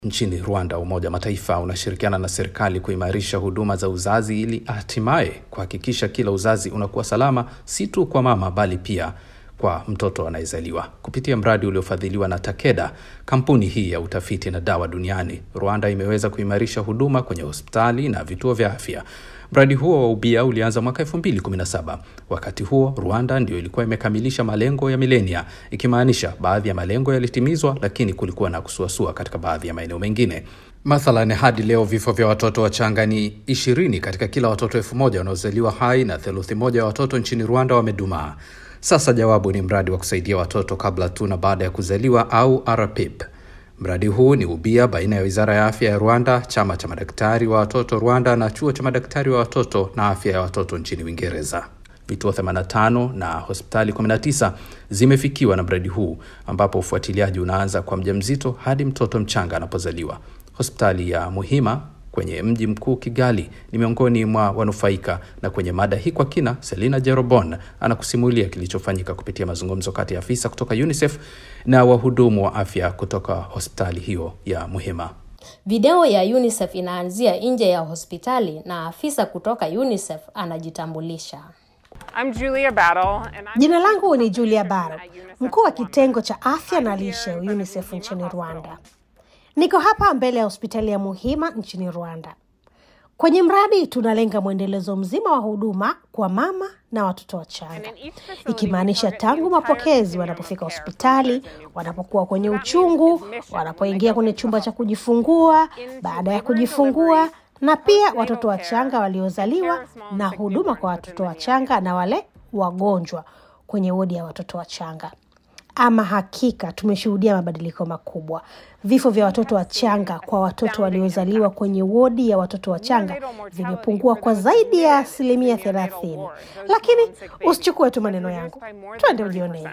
Nchini Rwanda, Umoja wa Mataifa unashirikiana na serikali kuimarisha huduma za uzazi ili hatimaye kuhakikisha kila uzazi unakuwa salama, si tu kwa mama bali pia kwa mtoto anayezaliwa. Kupitia mradi uliofadhiliwa na Takeda, kampuni hii ya utafiti na dawa duniani, Rwanda imeweza kuimarisha huduma kwenye hospitali na vituo vya afya. Mradi huo wa ubia ulianza mwaka 2017. Wakati huo Rwanda ndio ilikuwa imekamilisha malengo ya milenia, ikimaanisha baadhi ya malengo yalitimizwa, lakini kulikuwa na kusuasua katika baadhi ya maeneo mengine. Mathalan, hadi leo vifo vya watoto wachanga ni ishirini katika kila watoto elfu moja wanaozaliwa hai na theluthi moja ya watoto nchini Rwanda wamedumaa. Sasa jawabu ni mradi wa kusaidia watoto kabla tu na baada ya kuzaliwa au RPIP. Mradi huu ni ubia baina ya wizara ya afya ya Rwanda, chama cha madaktari wa watoto Rwanda na chuo cha madaktari wa watoto na afya ya watoto nchini Uingereza. Vituo 85 na hospitali 19 zimefikiwa na mradi huu, ambapo ufuatiliaji unaanza kwa mjamzito hadi mtoto mchanga anapozaliwa. Hospitali ya Muhima kwenye mji mkuu Kigali ni miongoni mwa wanufaika. Na kwenye mada hii kwa kina, Selina Jerobon anakusimulia kilichofanyika kupitia mazungumzo kati ya afisa kutoka UNICEF na wahudumu wa afya kutoka hospitali hiyo ya Muhima. Video ya UNICEF inaanzia nje ya hospitali na afisa kutoka UNICEF anajitambulisha. I'm Julia Battle, and I'm Jina langu ni Julia Baro, mkuu wa kitengo cha afya na lishe UNICEF nchini Rwanda. Niko hapa mbele ya hospitali ya Muhima nchini Rwanda. Kwenye mradi tunalenga mwendelezo mzima wa huduma kwa mama na watoto wachanga, ikimaanisha tangu mapokezi, wanapofika hospitali, wanapokuwa kwenye uchungu, wanapoingia kwenye chumba cha kujifungua, baada ya kujifungua, na pia watoto wachanga waliozaliwa, na huduma kwa watoto wachanga na wale wagonjwa kwenye wodi ya watoto wachanga. Ama hakika tumeshuhudia mabadiliko makubwa. Vifo vya watoto wachanga kwa watoto waliozaliwa kwenye wodi ya watoto wachanga vimepungua kwa zaidi ya asilimia thelathini. Lakini usichukue tu maneno yangu, twende ujionee.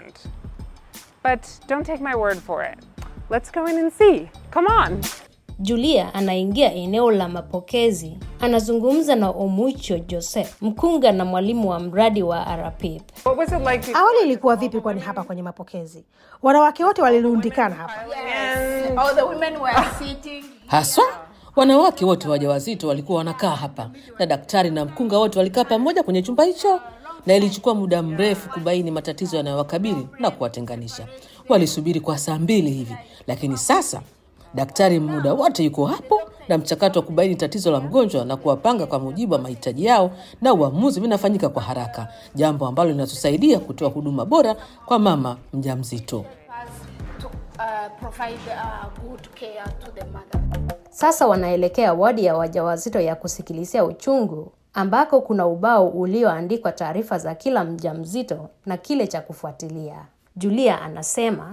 But don't take my word for it. Let's go in and see. Come on. Julia anaingia eneo la mapokezi, anazungumza na Omucho Joseph, mkunga na mwalimu wa mradi wa RPIP. What was it like before? Awali ilikuwa vipi? Kwani hapa kwenye mapokezi wanawake wote walirundikana hapa. All the women were sitting. haswa wanawake wote wajawazito walikuwa wanakaa hapa na daktari na mkunga wote walikaa pamoja kwenye chumba hicho, na ilichukua muda mrefu kubaini matatizo yanayowakabili na kuwatenganisha. Walisubiri kwa saa mbili hivi, lakini sasa daktari muda wote yuko hapo na mchakato wa kubaini tatizo la mgonjwa na kuwapanga kwa mujibu wa mahitaji yao, na uamuzi vinafanyika kwa haraka, jambo ambalo linatusaidia kutoa huduma bora kwa mama mjamzito. to uh, provide uh, good care to the mother. Sasa wanaelekea wadi ya wajawazito ya kusikilizia uchungu ambako kuna ubao ulioandikwa taarifa za kila mjamzito na kile cha kufuatilia. Julia anasema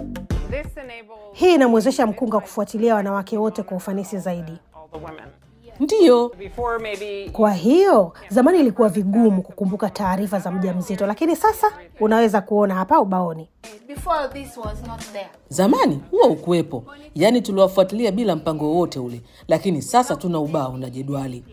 This enables Hii inamwezesha mkunga kufuatilia wanawake wote kwa ufanisi zaidi. all the women. Ndiyo, Before maybe Kwa hiyo zamani ilikuwa vigumu kukumbuka taarifa za mjamzito, lakini sasa unaweza kuona hapa ubaoni. Before this was not there. zamani huwa ukuwepo, yaani tuliwafuatilia bila mpango wowote ule, lakini sasa tuna ubao na jedwali.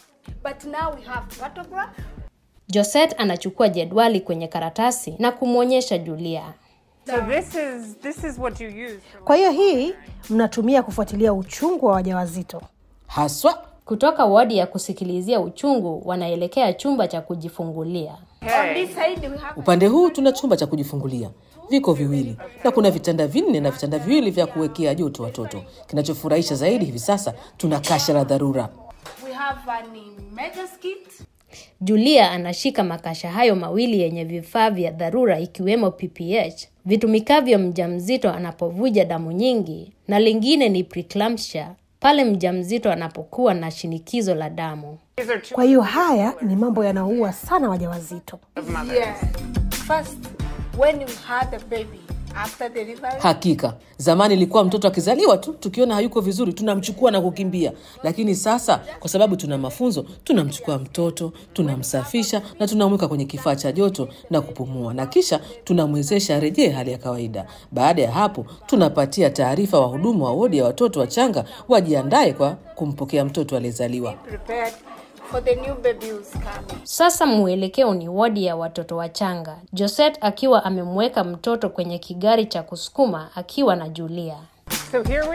But now we have photograph. Josette anachukua jedwali kwenye karatasi na kumwonyesha Julia. so this is this is what you use for Kwa hiyo hii mnatumia kufuatilia uchungu wa wajawazito. Haswa Kutoka wadi ya kusikilizia uchungu wanaelekea chumba cha kujifungulia. On this side we have upande huu tuna chumba cha kujifungulia, viko viwili na kuna vitanda vinne na vitanda viwili vya kuwekea joto watoto. Kinachofurahisha zaidi hivi sasa tuna kasha la dharura. we have an emergency kit. Julia anashika makasha hayo mawili yenye vifaa vya dharura ikiwemo PPH vitumikavyo mjamzito anapovuja damu nyingi, na lingine ni preeclampsia pale mjamzito anapokuwa na shinikizo la damu. these are two Kwa hiyo haya ni mambo yanaua sana wajawazito. of mothers. Yeah. First, when you had a baby after delivery, Hakika zamani ilikuwa mtoto akizaliwa tu, tukiona hayuko vizuri tunamchukua na kukimbia, lakini sasa kwa sababu tuna mafunzo, tunamchukua mtoto, tunamsafisha na tunamweka kwenye kifaa cha joto na kupumua, na kisha tunamwezesha arejee hali ya kawaida. Baada ya hapo, tunapatia taarifa wahudumu wa wodi ya watoto wachanga wajiandae kwa kumpokea mtoto aliyezaliwa. prepared for the new baby who's coming. Sasa mwelekeo ni wodi ya watoto wachanga, Josette akiwa amemweka mtoto kwenye kigari cha kusukuma akiwa na Julia. So here we are.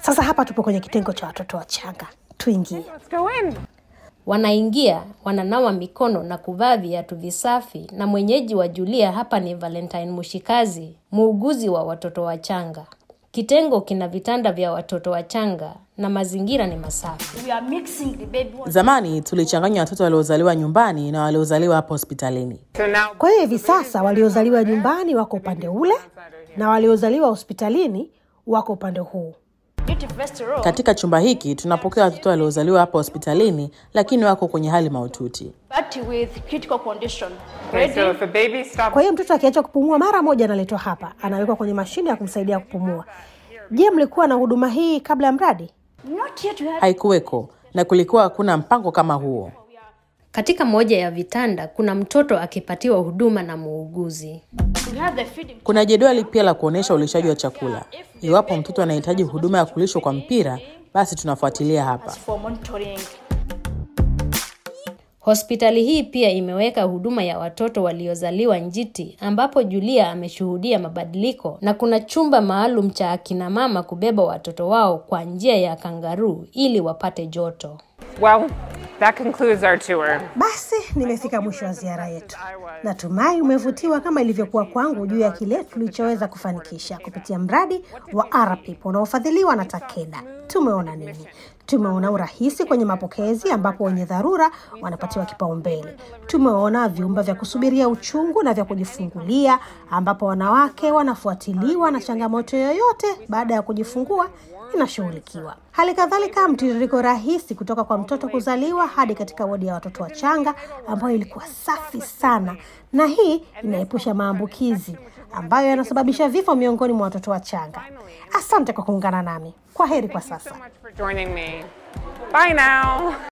Sasa hapa tupo kwenye kitengo cha watoto wachanga, tuingie. Let's go in. Wanaingia, wananawa mikono na kuvaa viatu visafi, na mwenyeji wa Julia hapa ni Valentine Mushikazi, muuguzi wa watoto wachanga. Kitengo kina vitanda vya watoto wachanga na mazingira ni masafi. We are mixing the baby ones. Zamani tulichanganya watoto waliozaliwa nyumbani na waliozaliwa hapa hospitalini. So now Kwa hiyo hivi sasa waliozaliwa nyumbani wako upande ule na waliozaliwa hospitalini wako upande huu. Duty first row. Katika chumba hiki tunapokea watoto waliozaliwa hapa hospitalini, lakini wako kwenye hali mahututi. But with critical condition. okay, Ready? so if a baby stops Kwa hiyo mtoto akiacha kupumua mara moja analetwa hapa, anawekwa kwenye mashine ya kumsaidia kupumua. Je, mlikuwa na huduma hii kabla ya mradi? Not yet we had Haikuweko na kulikuwa hakuna mpango kama huo. Katika moja ya vitanda kuna mtoto akipatiwa huduma na muuguzi. we had the feeding Kuna jedwali pia la kuonyesha ulishaji wa chakula. Iwapo mtoto anahitaji huduma ya kulishwa kwa mpira, basi tunafuatilia hapa. for monitoring. Hospitali hii pia imeweka huduma ya watoto waliozaliwa njiti ambapo Julia ameshuhudia mabadiliko na kuna chumba maalum cha akina mama kubeba watoto wao kwa njia ya kangaruu ili wapate joto. well, that concludes our tour. Basi nimefika mwisho wa ziara yetu. Natumai umevutiwa kama ilivyokuwa kwangu juu ya kile tulichoweza kufanikisha kupitia mradi wa RPIP unaofadhiliwa na Takeda. Tumeona nini? Tumeona urahisi kwenye mapokezi ambapo wenye dharura wanapatiwa kipaumbele. Tumeona vyumba vya kusubiria uchungu na vya kujifungulia ambapo wanawake wanafuatiliwa na changamoto yoyote baada ya kujifungua inashughulikiwa. Hali kadhalika mtiririko rahisi kutoka kwa mtoto kuzaliwa hadi katika wodi ya watoto wachanga ambayo ilikuwa safi sana, na hii inaepusha maambukizi ambayo yanasababisha vifo miongoni mwa watoto wachanga. Asante kwa kuungana nami. Kwa heri kwa sasa. so much for joining me. Bye now.